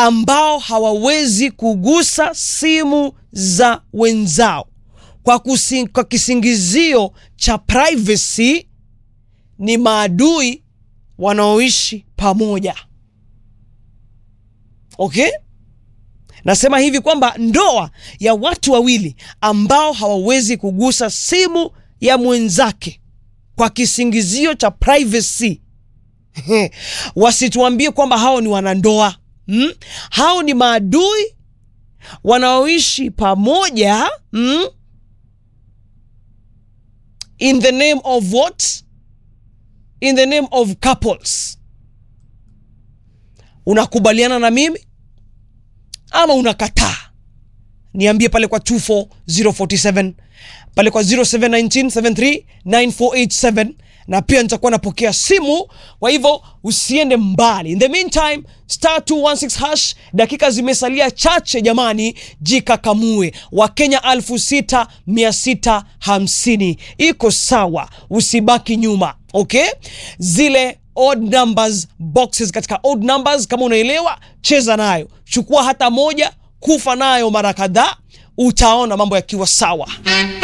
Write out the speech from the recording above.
ambao hawawezi kugusa simu za wenzao kwa, kusi, kwa kisingizio cha privacy ni maadui wanaoishi pamoja. Okay? Nasema hivi kwamba ndoa ya watu wawili ambao hawawezi kugusa simu ya mwenzake kwa kisingizio cha privacy wasituambie kwamba hao ni wanandoa hmm? Hao ni maadui wanaoishi pamoja hmm? in the name of what? In the name of couples. Unakubaliana na mimi ama unakataa? Niambie pale kwa 24047 pale kwa 0719739487 na pia nitakuwa napokea simu, kwa hivyo usiende mbali. In the meantime, star 216 hash, dakika zimesalia chache jamani, jikakamue. Wakenya elfu sita mia sita hamsini iko sawa, usibaki nyuma. Okay, zile odd numbers boxes katika odd numbers, kama unaelewa, cheza nayo, chukua hata moja, kufa nayo mara kadhaa, utaona mambo yakiwa sawa.